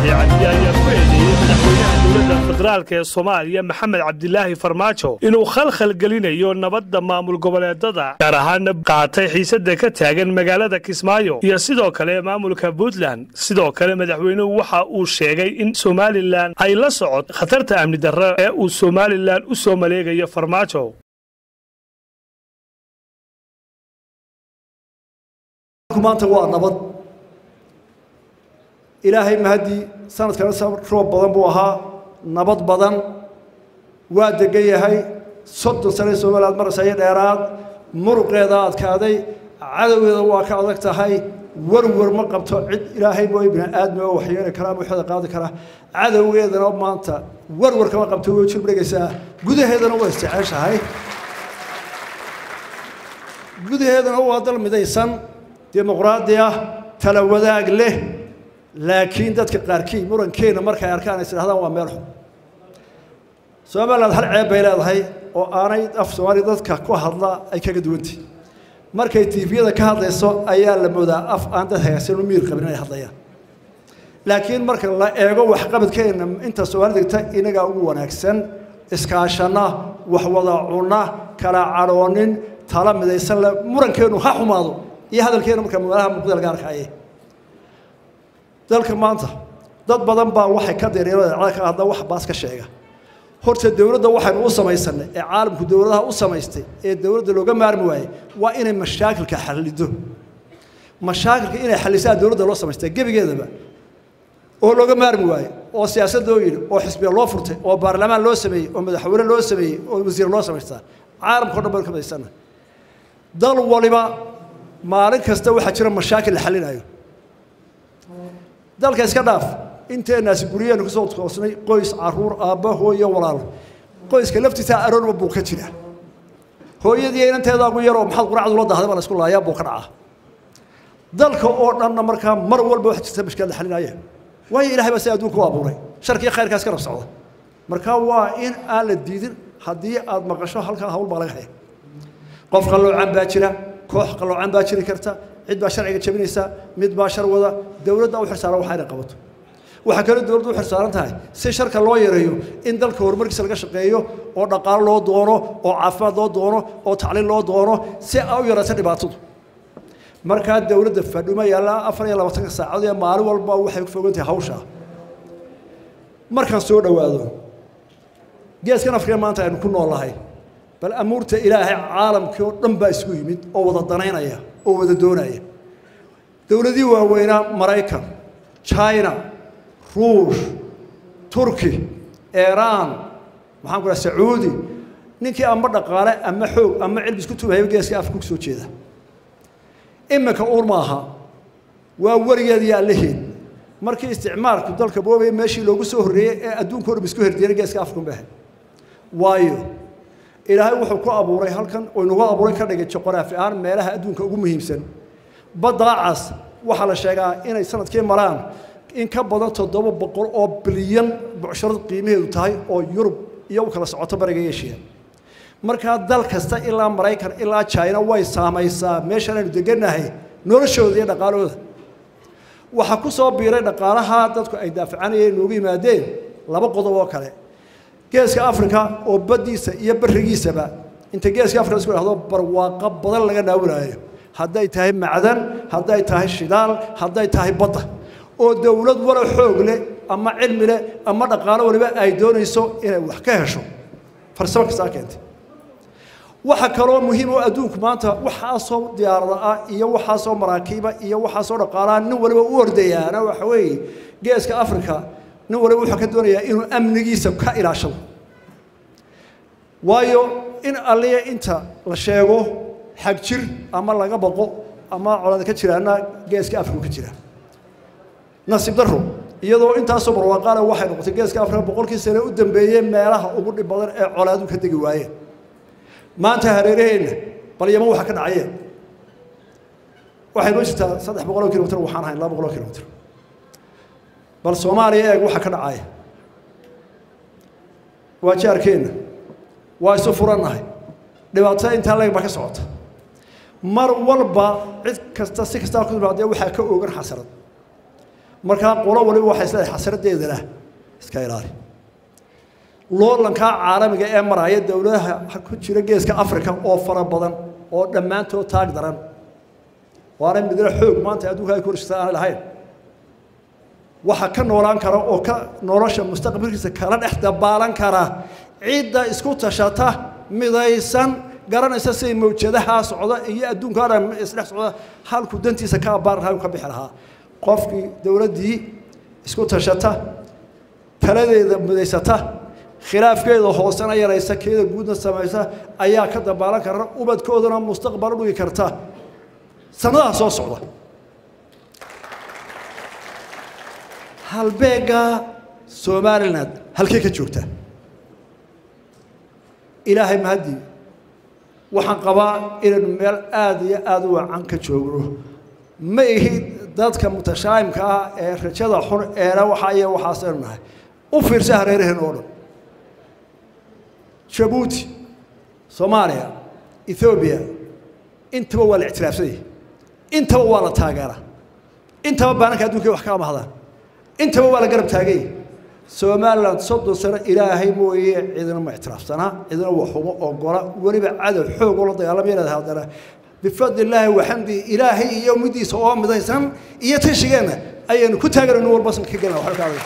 biixi cabdi ayaa ku eedeeyey madaxweynaha dowladda federaalk ee soomaaliya maxamed cabdilaahi farmaajo inuu khalkhal gelinayo nabadda maamul goboleedada gaar ahaana qaatay xiisada ka taagan magaalada kismaayo iyo sidoo kale maamulka puntland sidoo kale madaxweynuhu waxa uu sheegay in somalilan ay la socod khatarta amni darro ee uu somalilan u soo maleegayo farmaajo maanta waa nabad ilaahay mahadii sanadkana roob badan buu ahaa nabad badan waa degan yahay soddon sane somaliland marasaya dheeraad muruqeeda adkaaday cadowgeeda waa ka adag tahay warwar ma qabto cid ilaahay mooy bini aadmi oo waxyeeli kara ama waxda qaadi kara cadowgeedana maanta warwar kama qabto way jirbdhegaysaa gudaheedana waa isjeceshahay gudaheedana waa dal midaysan dimuqraadi ah tala wadaag leh laakiin dadka qaarkii murankeena markay arkaan is idhahdaan waa meel xun somaliland hal ceeb bay leedahay oo aanay af soomaaliya dadka ku hadla ay kaga duwantay markay tiifiyada ka hadlayso ayaa la moodaa af aan dad hagaagsan u miir qabin inay hadlayaan laakiin marka la eego waxqabadkeena inta soomaali degta inagaa ugu wanaagsan iskaashana wax wada cuna kala cadhoonin tala midaysan le murankeenu ha xumaado iyo hadalkeena marka magaalaha muqdal gaarka aye dalka maanta dad badan baa waxay ka dareerada ka hadla wax baas ka sheega horta dowladda waxaynu u samaysanay ee caalamku dowladaha u samaystay ee dowladda looga maarmi waayey waa inay mashaakilka xallido mashaakilka inay xallisaa dowladda loo samaystay gebigeedaba oo looga maarmi waaye oo siyaasad loo yidhi oo xisbiya loo furtay oo baarlamaan loo sameeyey oo madaxweyne loo sameeyey oo wasiir loo samaystaa caalamka o dhan baynu ka madaysana dal waliba maalin kasta waxaa jira mashaakil la xallinayo dalka iska dhaaf inteenaasi guryaheenu kusoo toosnay qoys caruur aabba hooyo walaal qoyska laftiisa aroorba buu ka jira hooyadii inanteeda ugu yaroo maxaad quracdu la dahday baa la isku laayaa buu ka dhacaa dalka oo dhanna markaa mar walba wax jirta mashkilad la xalinaya waayo ilahay baa si adduunka u abuuray sharkii khayrkaas ka rab socda markaa waa in aan la diidin haddii aad maqasho halkaa hawl baa laga haya qof qalloocan baa jira koox qalloocan baa jiri karta cid baa sharciga jabinaysa mid baa shar wada dowladda u xirsaaran waxa inay qabato waxaa kaloo dowladdu u xirsaaran tahay si sharka loo yareeyo in dalka horumarkiisa laga shaqeeyo oo dhaqaalo loo doono oo caafimaad loo doono oo tacliin loo doono si ay u yarayso dhibaatadu markaa dowladda fadhuma yaalla afar iyo labaatanka saacadood ee maalin walba waxay ku fogan tahay hawsha markaan soo dhowaado geeskan afrika maanta aynu ku noolahay bal amuurta ilaahay caalamkii oo dhan baa isku yimid oo wada danaynaya oo wada doonaya dowladii waaweynaa maraykan china ruush turki iiraan maxaan ku dhaha sacuudi ninkii ama dhaqaale ama xoog ama cilmi isku tubahayba geeska afka ku soo jeeda iminka uur maaha waa weligeed iyo allaheed markii isticmaalku dalka boobaya meeshii loogu soo horreeyey ee adduunka o dham isku herdiyana geeska afka unbahay waayo ilaahay wuxuu ku abuuray halkan oo inagu abuuray ka dhigay juqraafi ahaan meelaha adduunka ugu muhiimsan baddaa cas waxaa la sheegaa inay sanadkii maraan in ka badan toddoba boqol oo bilyan bucsharad qiimaheedu tahay oo yurub iyo u kala socoto bariga eshiya markaa dal kasta ilaa maraykan ilaa china way saamaysaa meeshan aynu degannahay noloshooda iyo dhaqaalooda waxaa ku soo biiray dhaqaalaha dadku ay daafacanayeen noogu yimaadeen laba qodob oo kale geeska africa oo baddiisa iyo barigiisaba inta geeska africa isku dhahdo barwaaqo badan laga naawinaayo hadday tahay macdan hadday tahay shidaal hadday tahay badda oo dowlad wala xoog leh ama cilmi leh ama dhaqaalo waliba ay doonayso inay wax ka hesho farsamo kastaa keentay waxa kaloo muhiim oo adduunku maanta waxaasoo diyaarada ah iyo waxaasoo maraakiiba iyo waxaasoo dhaqaalaha nin waliba u ordayaana waxa weeye geeska africa nin waliba wuxuu ka doonayaa inuu amnigiisa ka ilaashado waayo in alliya inta la sheego xag jir ama laga baqo ama colada ka jiraana geeska africa ka jira nasiib daro iyadoo intaasoo barwaaqaale waxay noqotay geeska africa boqolkii sane u dambeeyey meelaha ugu dhib badan ee colaadu ka degi waayeen maanta hareeraheenna bal yaman waxa ka dhacayeen waxay noo jirtaa saddex boqoloo kilomitr waxaan ahayn laba boqoloo kilomitr bal soomaaliya eeg waxa ka dhacaya waa jaarkeenna waa isu furannahay dhibaatada intaa leeg baa ka socota mar walba cid kasta si kastaa ku timaadee waxaa ka oogan xasarad markaa qolo waliba waxay isleedahay xasradeedana iska ilaali loolankaa caalamiga ee maraya dowladaha ku jira geeska africa oo fara badan oo dhammaantood taag daran waana midna xoog maanta adduunka ay ku horshata aan lahayn waxa ka noolaan kara oo ka nolosha mustaqbalkiisa kala dhex dabaalan kara cidda isku tashata midaysan garanaysa siday mawjadaha socda iyo adduunka dhan isdhex socda halku dantiisa ka abaar lahaa ka bixi lahaa qofkii dowladdii isku tashata taladeeda midaysata khilaafkeeda hoosena yaraysa keeda guudna samaysa ayaa ka dabaalan kara ubadkoodana mustaqbal u dhigi karta sanadaha soo socda halbeega somaliland halkey ka joogtaa ilaahay mahadii waxaan qabaa inaynu meel aada iyo aada u wacan ka joogno ma ihi dadka mutashaa'imka ah ee rajada xun eena waxa iyo waxaasaynu nahay u fiirsa hareeraheen oo dhan jabuuti soomaaliya ethoobiya intaba waa la ictiraafsanyay intaba waa la taageera intaba baananka addunkay wax ka amahdaan intaba waa la garab taaganya somalilan soddon sano ilaahay mooye cidina ma ictiraafsanaa cidina waxuma ogola weliba cadow xoog oo la dagaalamaya leedahay haddana bifadli illaahi waxamdi ilaahay iyo middiisa oo midaysan iyo tashigeenna ayaynu ku taaganayno walba sanka ka gelina waxba ka adag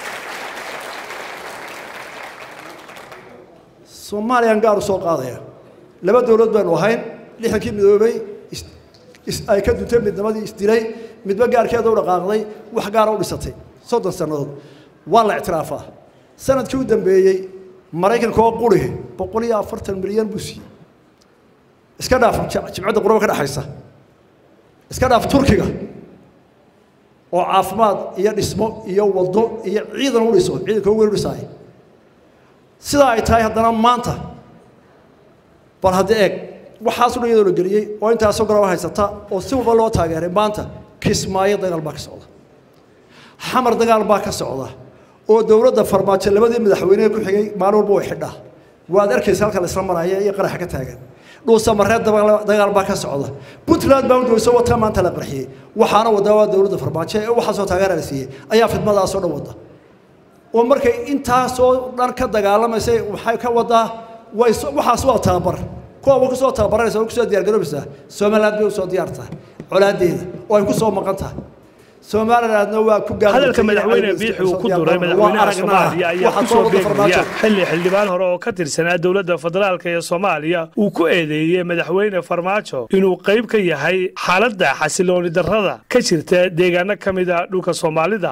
soomaaliyaan gaar u soo qaadaya laba dowlad baynu ahayn lixdankii midoobay ay ka duntay midnimadii isdilay midba gaarkeeda u dhaqaaqday wax gaara u dhisatay soddon sannadood waa la ictiraafaa sanadkii u dambeeyey maraykanka oo qurihi boqol iyo afartan milyan buu siiyey iska dhaaf jimcadda quraba ka dhexaysa iska dhaaf turkiga oo caafimaad iyo dhismo iyo waddo iyo ciidan u dhiso ciidanka ugu weyn u dhisaaya sidaa ay tahay haddana maanta bal hadda eeg waxaas dhan iyadoo la geliyey oo intaasoo garaba haysata oo si walba loo taageeray maanta kismaayo dagaal baa ka socda xamar dagaal baa ka socda oo dowladda farmaajo labadii madaxweynehe ku xigay maalin walba way xidhaa waad arkaysa halka la isla maraya iyo qaraxa ka taagan dhuusamareed dagaal baa ka socda puntland baa udaweyso wata maanta la qarxiyey waxaana wadaa waa dowladda farmaajo ee waxaasoo taageera la siiyey ayaa fidmadaasoo dhan wada oo markay intaasoo dhan ka dagaalamaysay waxay ka wadaa way waxaas waa tababar kuwa wa kusoo tababaranaysa way kusoo diyaargaroobaysaa somaliland bay usoo diyaar tahay colaadeeda oo ay kusoo maqan tahay somalilandna waa ku hadalka madaxweyne biixi uu ku duray madaxweynaha soomaaliya ayaa ku soo beegmaya xilli xildhibaan hore oo ka tirsanaa dowladda federaalk ee soomaaliya uu ku eedeeyey madaxweyne farmaajo inuu qayb ka yahay xaaladda xasilooni darrada ka jirta deegaano ka mid a dhulka soomaalida